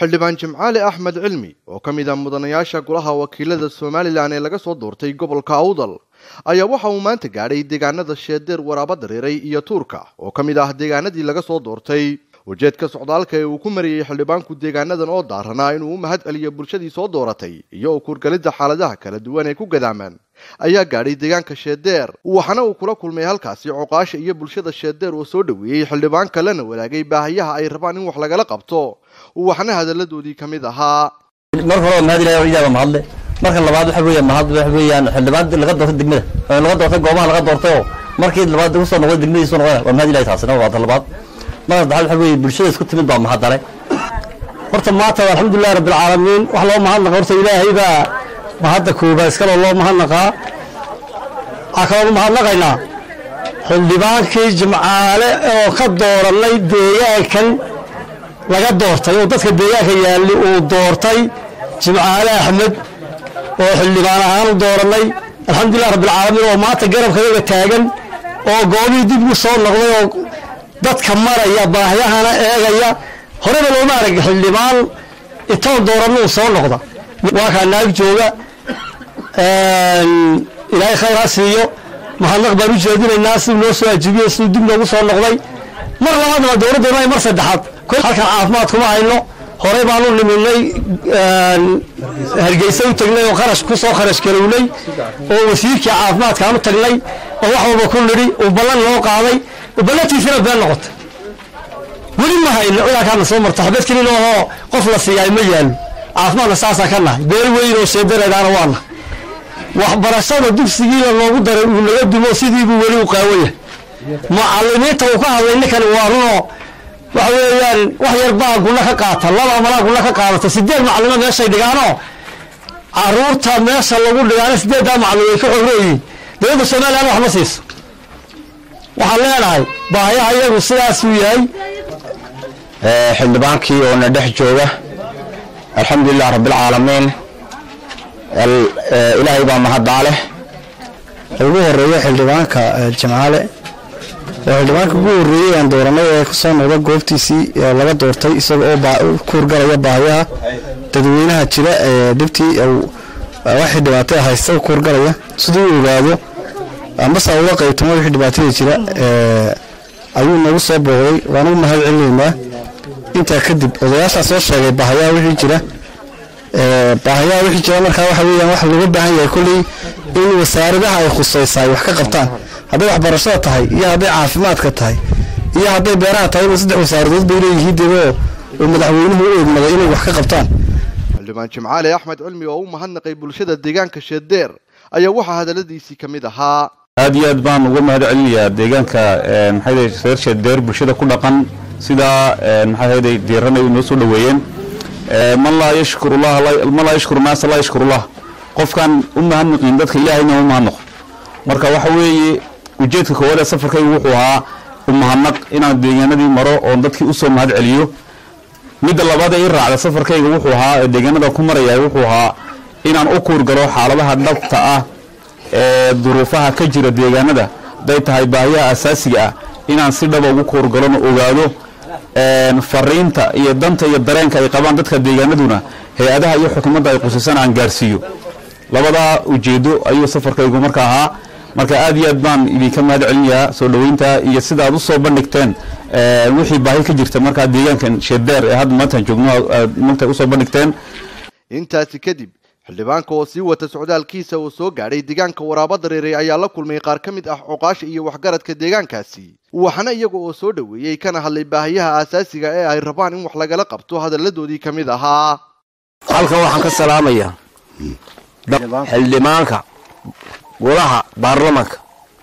xildhibaan jimcaali axmed cilmi oo ka mid ah mudanayaasha golaha wakiilada somalilan ee laga soo doortay gobolka awdal ayaa waxa uu maanta gaadhay deegaanada sheedeer waraaba dareeray iyo tuurka oo ka mid ah deegaanadii laga soo doortay ujeedka socdaalka ee uu ku mariyey xildhibaanku deegaanadan oo daaranaa inuu u mahad celiyo bulshadii soo dooratay iyo kurgalidda xaaladaha kala duwan ee ku gadaamaan ayaa gaadhay deegaanka sheedeer waxaana uu kula kulmay halkaasi coqaasha iyo bulshada sheedeer oo soo dhoweeyey xildhibaanka lana wadaagay baahiyaha ay rabaan in wax lagala qabto waxaana hadalladoodii ka mid ahaa marka hore mahad ilahay iyaaba mahadle marka labaad waxa weeyaan mahad waxa weeyaan xildhibaan laga doortay degmada laga doortay goobaha laga doortay oo markii labaad ugu soo noqday degmadiisu noqday waa mahad ilahay taasina waa labaad marka saddexaad waxa weeye bulshada isku timid baa mahadale horta maanta alxamdulillahi rabbil caalamiin wax loo mahadnaqa horta ilaahay baa mahadda koobaad iskale loo mahadnaqaa waxaa kaloo mahadnaqaynaa xildhibaankii jimcaale oo ka dooranay deegaankan laga doortay oo dadka deegaanka yaalli uu doortay jimcaale axmed oo xildhibaan ahaan u dooranay alxamdulilah rabbilcaalamiin oo maanta garabkayaga taagan oo goobihii dib u soo noqday oo dadka maraya baahiyahana eegaya horeba looma arag xildhibaan intoon dooranna uu soo noqda waa kaa naag jooga ilaahay khayr ha siiyo mahadnaq baan u jeedinaynaa siduu noo soo ajibiyo siduu dib noogu soo noqday mar labaadna dowladdeena mar saddexaad halkan caafimaad kuma hayno horey baanu niminay hargeysa u tagnay oo qarash ku soo kharash garownay oo wasiirkii caafimaadkaan u tagnay oo wax walba ku nidhi uu ballan noo qaaday ballantiisina been noqotay weli ma hayno ciidankaana soo marta xabad kelin oo qof la siiyaay ma yaalo caafimaadna saasaa ka nahay beel weyn oo sheedareedaana waa nahay waxbarashada dugsigiina loogu daray uu naga dumo sidiibuu weli u qaawaya macalimiinta uu ka hadlay ninkani waa runoo waxa weeyaan wax yar baa guna ka qaata laba malaa guna ka qaadata sideed macalimo meeshay dhigaanoo caruurta meesha lagu dhigaano sideeddaa macalin way ka xorooyiin dowladda somalilan wax ma siiso waxaan leenahay baahayaha iyagu sidaasuu yahay xildhibaankii oo na dhex jooga alxamdulilah rabbilcaalamiin ilaahay baa mahadaaleh ugu horeeyo xildhibaanka jimcaale oo xildhibaanka ugu horreeyey aan dooranay ee kasoo noqda goobtiisii laga doortay isaga oo kuurgalaya baahiyaha dadweynaha jira ee dhibtii waxay dhibaatay haysta kuurgalaya siduu u ogaado ambase uga qaybtamo wixii dhibaatada jira ayuu nagu soo booqday waan ugu mahad celinaynaa intaa kadib odayaashaa soo sheegay baahayaha wixii jira baahayaha wixii jira markaa waxa weeyaan wax looga baahan yahay kolley in wasaaradaha ay khusaysaa ay wax ka qabtaan hadday waxbarashada tahay iyo hadday caafimaadka tahay iyo hadday beeraha tahay saddex wasaaradood bay leeyihiin dego oo madaxweynuhu u eegmaday inay wax ka qabtaan xildhibaan jimcaali axmed cilmi oo u mahadnaqay bulshada deegaanka sheedeer ayaa waxaa hadalladiisii ka mid ahaa aad iyo aad baan uga mahad celinayaa deegaanka maxay reer sheedeer bulshada ku dhaqan sidaa maxay diiran ay noo soo dhoweeyeen man laa yashkuru llah man laa yashkuru naasa laa yashkuru llah qofkan u mahadnaqin dadka ilaahayna u mahadnaqo marka waxa weeye ujeedka koowaad ee safarkaygu wuxuu ahaa u mahadnaq inaan deegaanadii maro oon dadkii usoo mahad celiyo midda labaad ee i raacda safarkayga wuxuu ahaa ee deegaanada ku maraya wuxuu ahaa inaan u kuurgalo xaaladaha dhabta ah ee duruufaha ka jira deegaanada haday tahay baahiyaha asaasiga ah inaan si dhaba ugu kuurgalona ogaado fariinta iyo danta iyo dareenka ay qabaan dadka deegaanaduna hay-adaha iyo xukuumadda ay qusisan aan gaarsiiyo labadaa ujeedo ayuu safarkaygu marka ahaa marka aad iyo aad baan idinka mahad celinayaa soo dhoweynta iyo sida aad usoo bandhigteen wixii baahi ka jirta markaa deegaankan sheedeer ee hadda maantaan joogno aad maanta usoo bandhigteen intaasi kadib xildhibaanka oo sii wata socdaalkiisa uu soo gaadhay deegaanka waraaba dareeray ayaa la kulmay qaar ka mid ah coqaasha iyo waxgaradka deegaankaasi waxaana iyaga oo soo dhoweeyey kana hadlay baahiyaha aasaasiga ee ay rabaan in wax lagala qabto hadalladoodii ka mid ahaa halkan waxaan ka salaamayaa xildhibaanka golaha baarlamanka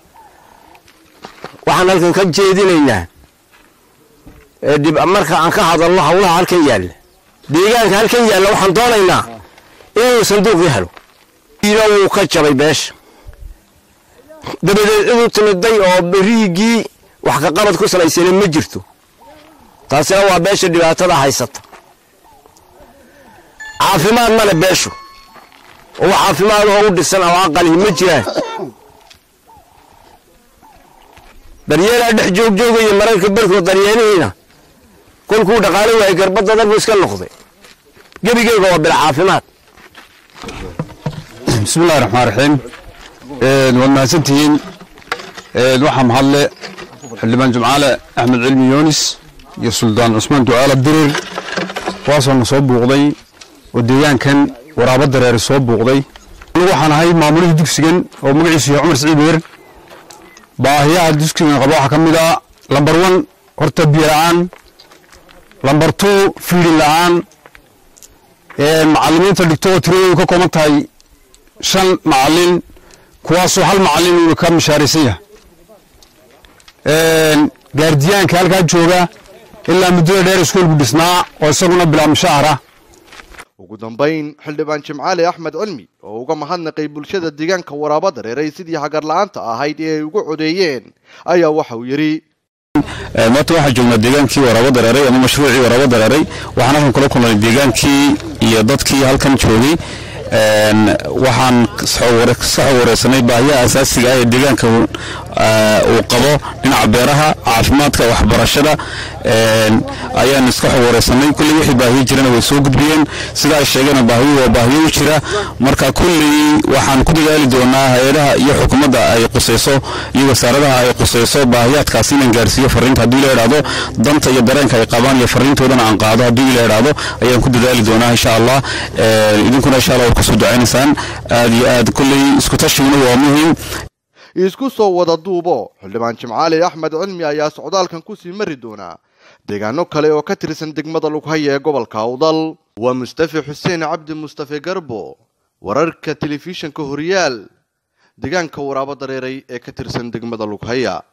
waxaan halkan ka jeedinaynaa dib marka aan ka hadalno hawlaha halkan yaalla deegaanka halkan yaalla waxaan doonaynaa inuu sanduuqii helo ina wuu ka jabay beesha dabadeed ciduu timiday oo beriigii wax ka qabad ku salaysana ma jirto taasina waa beesha dhibaatada haysata caafimaad male beeshu oo caafimaad oo u dhisan oo aqali ma jiraan daryeelaa dhex joogjoogaya mararka barkood daryeelihiina kolkuu dhaqaalo waayay garbadda dalbu iska noqday gebigeyga waa bil caafimaad bismi illahi raxmaan raxiim waad mahadsantihiin waxaa mahadle xildhibaan jimcaale axmed cilmi yoonis iyo suldaan cusmaan ducaala dirir kuwaasoo na soo buuqday oo deegaankan waraabo dareere soo buuqday anigu waxaan ahay maamulihii dugsigan oo magaciisu yahay cumar siciid weer baahiyaha dugsigan qaba waxaa ka mid a lambar one horta biyo la-aan lambar two fiidin la-aan macalimiinta dhigto oo tiradoodu ka kooban tahay shan macalin kuwaasoo hal macalin uuna ka mishaaraysan yahay gaardiyaanka halkaa jooga ilaa muddada dheer iskuolku dhisnaa oo isaguna bilaa mushaahara ugu dambayn xildhibaan jimcaale axmed cilmi oo uga mahadnaqay bulshada deegaanka waraabo dareeray sidii hagar la-aanta ahayd ee ay ugu codeeyeen ayaa waxa uu yidhi maanta waxaan joognaa deegaankii waraabo dareeray ama mashruucii waraabo dareeray waxaan halkan kula kulnay deegaankii iyo dadkii halkan joogay waxaan ka wareysanay baahiyaha asaasiga ah ee deegaanka uu qabo dhinaca beeraha caafimaadka waxbarashada ayaan iska xog wareysanay kulley wixii baahiyo jirana way soo gudbiyeen sida ay sheegeen baahiyo waa baahiyo u jira marka kulley waxaan ku dadaali doonaa hay-adaha iyo xukuumadda ay qusayso iyo wasaaradaha ay qusayso baahiyaadkaasi inaan gaarsiiyo fariinta haddii la idhaahdo danta iyo dareenka ay qabaan iyo fariintoodana aan qaado haddii la idhaahdo ayaan ku dadaali doonaa insha allah idinkuna insha allah waad kusoo ducaynaysaan aad iyo aad kulley isku tashiguna waa muhiim isku soo wada duubo xildhibaan jimcaale axmed cilmi ayaa socdaalkan kusii mari doonaa deegaano kale oo ka tirsan degmada lughaya ee gobolka awdal waa mustafe xuseen cabdi mustafe garbo wararka telefishinka horyaal deegaanka waraabo dareeray ee ka tirsan degmada lughaya